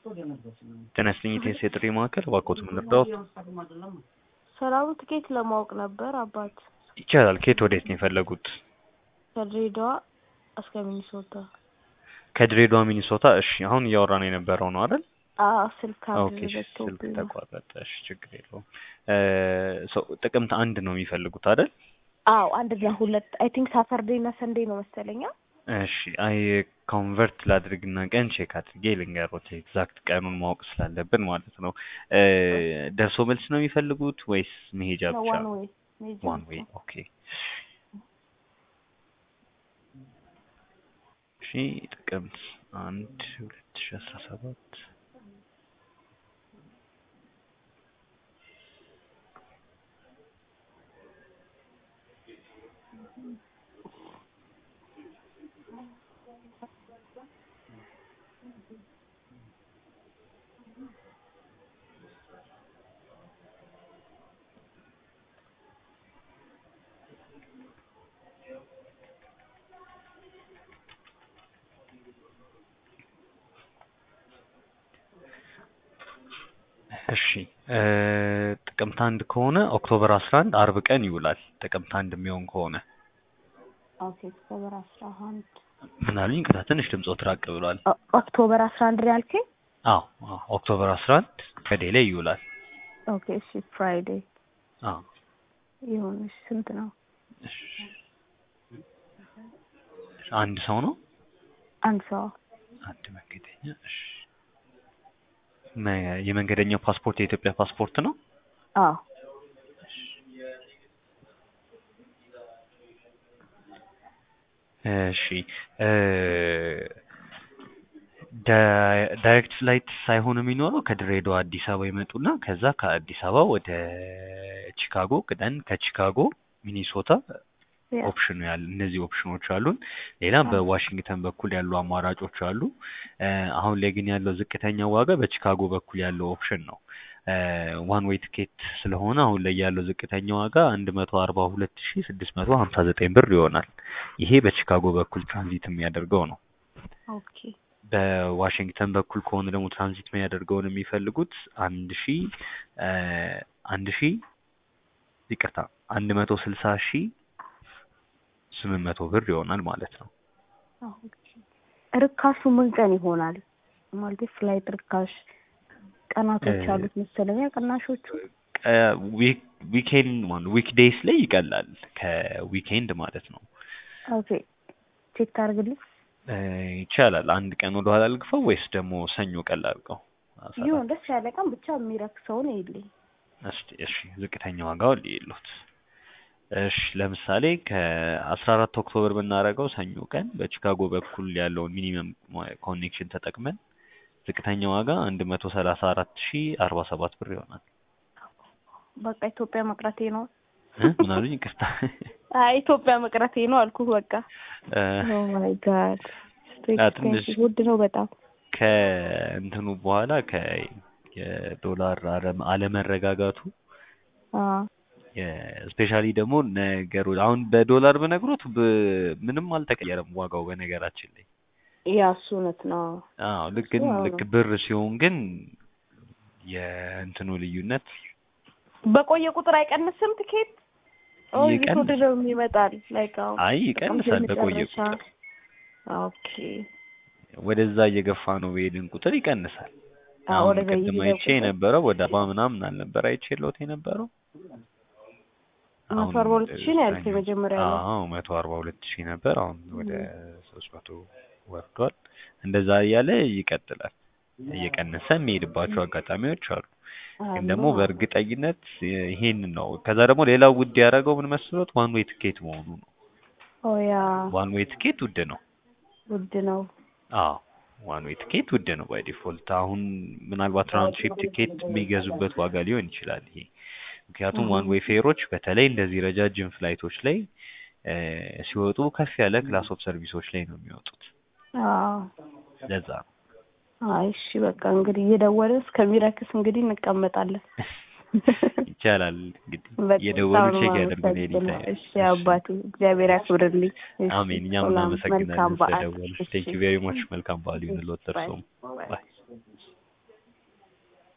ጤና ይስጥልኝ የቴንስ የጥሪ ማዕከል እባክዎት ምን ልርዳዎት? ሰላሙ ትኬት ለማወቅ ነበር አባት። ይቻላል። ከየት ወዴት ነው የፈለጉት? ከድሬዳዋ እስከ ሚኒሶታ። ከድሬዳዋ ሚኒሶታ። እሺ አሁን እያወራን የነበረው ነው አይደል? አዎ ስልክ ኦኬ አንድ ስልክ ዘግቶብኝ ነው። ተቋረጠ። እሺ ችግር የለውም። ሰው ጥቅምት አንድ ነው የሚፈልጉት አይደል? አዎ አንድ እና ሁለት አይ ቲንክ ሳተርዴይ እና ሰንዴ ነው መሰለኛ። እሺ አይ ኮንቨርት ላድርግና ቀን ቼክ አድርጌ ልንገሮት ኤግዛክት ቀኑን ማወቅ ስላለብን ማለት ነው። እ ደርሶ መልስ ነው የሚፈልጉት ወይስ መሄጃ ብቻ? ዋን ዌይ ሜጃ ዋን ዌይ ኦኬ። እሺ ጥቅምት አንድ ሁለት ሺ አስራ ሰባት እሺ እ ጥቅምት አንድ ከሆነ ኦክቶበር አስራ አንድ አርብ ቀን ይውላል። ጥቅምት አንድ የሚሆን ከሆነ ኦኬ ኦክቶበር አስራ አንድ ምን አሉኝ? ቅጣ ትንሽ ድምፆት ራቅ ብሏል። ኦ- ኦክቶበር አስራ አንድ ነው ያልከኝ? አዎ አዎ ኦክቶበር አስራ አንድ ከዴ ላይ ይውላል። ኦኬ እሺ ፍራይዴ አዎ ይሁን። እሺ ስንት ነው? እሺ አንድ ሰው ነው አንድ ሰው አንድ መንገደኛ። እሺ መ- የመንገደኛው ፓስፖርት የኢትዮጵያ ፓስፖርት ነው። አዎ እሺ እ ዳ- ዳይሬክት ፍላይት ሳይሆን የሚኖረው ከድሬዳዋ አዲስ አበባ ይመጡና ከዛ ከአዲስ አበባ ወደ ቺካጎ ቅደን ከቺካጎ ሚኒሶታ ያ ኦፕሽኑ ያለ እነዚህ ኦፕሽኖች አሉን። ሌላ በዋሽንግተን በኩል ያሉ አማራጮች አሉ። እ አሁን ላይ ግን ያለው ዝቅተኛ ዋጋ በቺካጎ በኩል ያለው ኦፕሽን ነው። ዋን ዌይ ትኬት ስለሆነ አሁን ላይ ያለው ዝቅተኛ ዋጋ አንድ መቶ አርባ ሁለት ሺ ስድስት መቶ ሀምሳ ዘጠኝ ብር ይሆናል። ይሄ በቺካጎ በኩል ትራንዚት የሚያደርገው ነው። ኦኬ በዋሽንግተን በኩል ከሆነ ደግሞ ትራንዚት የሚያደርገውን የሚፈልጉት አንድ ሺ እ አንድ ሺ ይቅርታ አንድ መቶ ስልሳ ሺ ስምንት መቶ ብር ይሆናል ማለት ነው። ኦኬ ርካሹ ምን ቀን ይሆናል? ማለት ፍላይት ርካሽ ቀናቶች እ አሉት መሰለኛ ቅናሾቹ። ዊኬንድ ማለት ዊክ ዴይስ ላይ ይቀላል ከዊኬንድ ማለት ነው። ኦኬ ቼክ ታርግልኝ። እ ይቻላል። አንድ ቀን ወደ ኋላ ልግፋው ወይስ ደግሞ ሰኞ ቀን ላድርገው? አሰራ ይሁን ደስ ያለ ቀን ብቻ የሚረክሰውን ይልኝ። እስቲ እሺ ዝቅተኛ ዋጋው ልይሉት። እሺ ለምሳሌ ከአስራ አራት ኦክቶበር ብናደርገው ሰኞ ቀን በቺካጎ በኩል ያለውን ሚኒመም ኮኔክሽን ተጠቅመን ዝቅተኛ ዋጋ አንድ መቶ ሰላሳ አራት ሺ አርባ ሰባት ብር ይሆናል። በቃ ኢትዮጵያ መቅረቴ ነው። እ ምን አሉኝ? ይቅርታ አይ ኢትዮጵያ መቅረቴ ነው አልኩህ። በቃ እ ኦ ማይ ጋድ አ ትንሽ ውድ ነው በጣም። ከእንትኑ በኋላ ከ የዶላር አለ- አለመረጋጋቱ አዎ ስፔሻሊ ደግሞ ነገሩ አሁን በዶላር በነግሮት ብ- ምንም አልተቀየረም ዋጋው በነገራችን ላይ ያ እሱ እውነት ነው። አዎ ልክ ግን አዎ። ልክ ብር ሲሆን ግን የእንትኑ ልዩነት በቆየ ቁጥር አይቀንስም ትኬት? ኦ ይቀንስ እየተወደደው ይመጣል። ላይክ አሁን አይ ጥቅምት ይቀንሳል በቆየ የመጨረሻ ቁጥር ኦኬ ወደዛ እየገፋ ነው በሄድን ቁጥር ይቀንሳል። አዎ አሁን ወደዛ ቅድም እየሄደ አይቼ ቁጥር የነበረው ወደ አርባ ምናምን አልነበረ አይቼ ሎት የነበረው መቶ አሁን አርባ ሁለት ሺህ ነው ያልከኝ ሰኞ መጀመሪያ ላይ። አዎ መቶ አርባ ሁለት ሺህ ነበር አሁን ወደ እም። ሶስት መቶ ወርዷል። እንደዛ እያለ ይቀጥላል። እየቀነሰ የሚሄድባቸው አጋጣሚዎች አሉ። ግን አሉ ደግሞ አዎ በእርግጠኝነት ይሄንን ነው። ከዛ ደግሞ ሌላው ውድ ያደረገው ምን መስሎት ዋን ዌይ ትኬት መሆኑ ነው። ኦ ያ ዋን ዌይ ትኬት ውድ ነው። ውድ ነው። አዎ ዋን ዌይ ትኬት ውድ ነው ባይ ዲፎልት። አሁን ምናልባት ራውንድ ትሪፕ ትኬት የሚገዙበት ዋጋ ሊሆን ይችላል ይሄ። ምክንያቱም ዋን ዌይ ፌሮች በተለይ እንደዚህ ረጃጅም ፍላይቶች ላይ እ ሲወጡ ከፍ ያለ ክላስ ኦፍ ሰርቪሶች ላይ ነው የሚወጡት። አዎ ለዛ ነው። አይ እሺ በቃ እንግዲህ እየደወልን እስከሚረክስ እንግዲህ እንቀመጣለን። ይቻላል እንግዲህ በጣም እየደወሉ ነው ቼክ ያደርጉን የማመሰግነው። ኤኒታይም። እሺ አባቴ እግዚአብሔር ያክብርልኝ። እሺ አሜን። እኛም ሰላም፣ እናመሰግናለን መልካም በዓል። ስለደወሉ። እሺ ቴንክ ዩ ቬሪ ማች። መልካም በዓል ይሁንልዎት። ባይ እርስዎም ባይ። ባይ